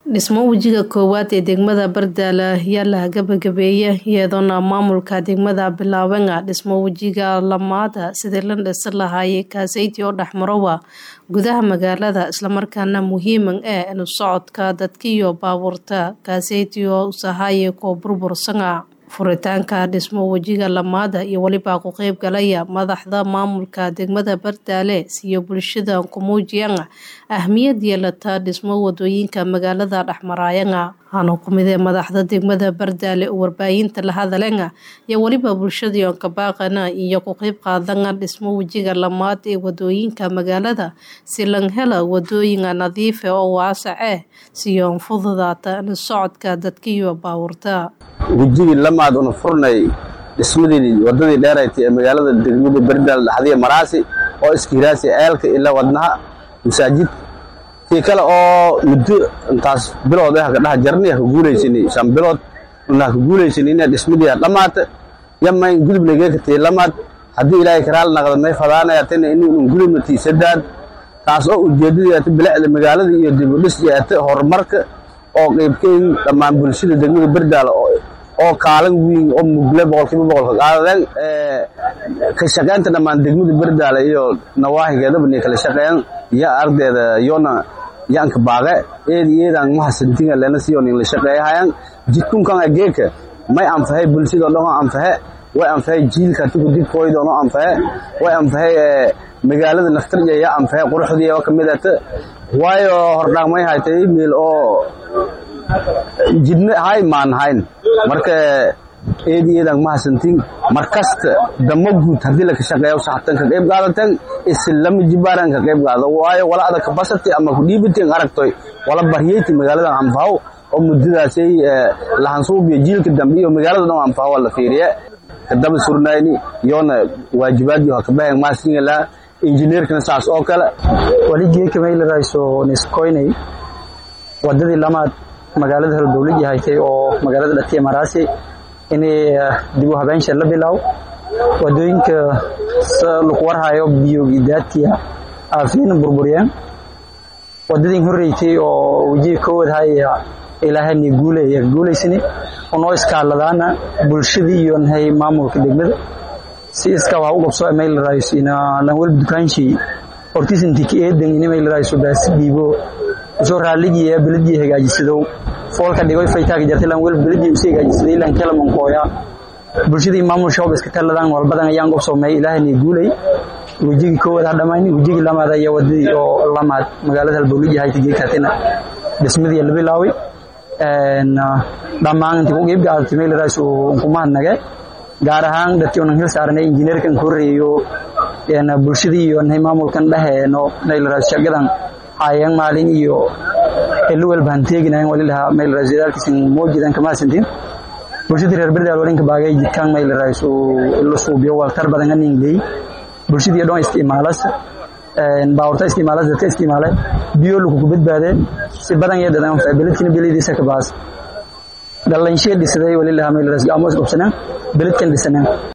dhismo wejiga koowaad ee degmada bardaale ayaa la gabagabeeyay iyadoona maamulka degmada bilaaban dhismo wejiga lamaada sidii la dhisan lahaayay kaaseyti oo dhexmarowa gudaha magaalada islamarkaana muhiiman ah inu socodka dadkiiyo baabuurta kaaseyti oo usahaye koo burbursana furitaanka dhismo wejiga lamaada iyo welibaa ku qeyb galaya madaxda maamulka degmada bardaale siyo bulshada ku muujiyaan ahmiyad yeelata dhismo wadooyinka magaalada dhexmaraayana hana kumidee madaxda degmada bardaale oo warbaahinta la hadalena iyo weliba bulshadiion kabaaqana iyo ku qeyb qaadana dhismo wejiga lamaad ee wadooyinka magaalada si lan hela wadooyina nadiife oo waasac ah siyoon fududaata in socodka dadkiiyo baawurta wejigii lamaad una furnay dhismadii wadadii dheeraytay ee magaalada degmada bardaal dhaxdiya maraasi oo iskihiraasi ceelka ilaa wadnaha masaajid tii kale oo muddo intaas bilood ah ka dhaha jarni ka guulaysanay shan bilood una ka guulaysanay inay dhismadii dhamaata yama in gudub lageeka tii lamaad haddii ilaahay karaal naqda may fadaanaya tana inuu gudubna tii sadaad taas oo ujeedadii ata bilicda magaalada iyo dib u dhis ata horumarka oo qeybkeyn dhammaan bulshada degmada bardaal oo kaalin weyn oo mugle boqolkiiba boqolka qaadadeen ka shaqaynta dhammaan degmada bardaale iyo nawaahigeedaba ni kala shaqeeyaan iyo ardayda iyona yaanka baaqe eedi eedaan mahasantinga lena siyo nin la shaqeeyahayaan jidkunkan ageeka may anfahay bulshada oo dhan oo anfahe way anfahay jiilka tuku dibkooyda oo anfahe way anfahay magaalada naftarja ya anfahay quruxdii oo kamid ata waayo hordhaamay haytay meel oo jidna hay maan hayn marka eedi eedan mahasantin markasta damo guud haddii laka shaqeeyo saxtan ka qayb qaadatan islama jibaaran ka qayb qaado waayo wala ada kabasati ama ku dhiibatin aragtoy wala baryeyti magaaladan anfaho oo muddadaasay lahansuubiyo jiilka dambe iyo magaalada dhan anfaho la fiiriye kadaba surnayni iyona waajibaadii waa kabahan maasinga injineerkana saas oo kale waligeeka maylarayso niskoynay wadadii lamaad magaalada halbowlad haytay oo magaalada dhatiya maraasi inay dib u habeenshee la bilaaw wadooyinka lagu warhayo biyogidaadkiya aafiina burburiyeen wadadii horreysay oo wejiga koowad haya ilaahani guulaya guulaysani unoo iskaaladaana bulshadii iyo nahay maamulka degmada si iska waa u qabso maylarayso ina lan walba dukaanshii hortiisanti ka eedan ina maylarayso baasi dhiibo soo raaligii beladii hagaajisadow foolka dhigoy faytaaka jartay lan walba beladii usii hagaajisaday lan kala mankooya bulshadii maamul shoob iska taladaan walbadan ayaan qabsoomay ilaahani guulay wejigii koowaad ha dhammayni wejigii lamaad ayaa wadadii oo lamaad magaalada halbowliji hayta geekaatina dhismadii la bilaaway dhammaan intii ku qiib gaadatay maylarayso unkumahadnage gaar ahaan dadkii unan hil saaranay injineerkan ku horeeyo bulshadii iyo nahay maamulkan dhaheeno maylarayso shaqadan hayeen maalin iyo eluwel baan teeginayn walilaha maylarayso dadaalkiisan moojidan kama hasantin bulshadii reer bardaal walinka baagay jidkaan maylarayso ilo suubiyo waltar badan aningley bulshadii dhan isticmaalas baawurta isticmaalas dadka isticmaale biyo lagugu badbaade si badan iyo dadan beledkina belediisa ka baas dhallaynshee dhisaday walilaha maylarayso gaamo isqabsanaan beledkan dhisanaan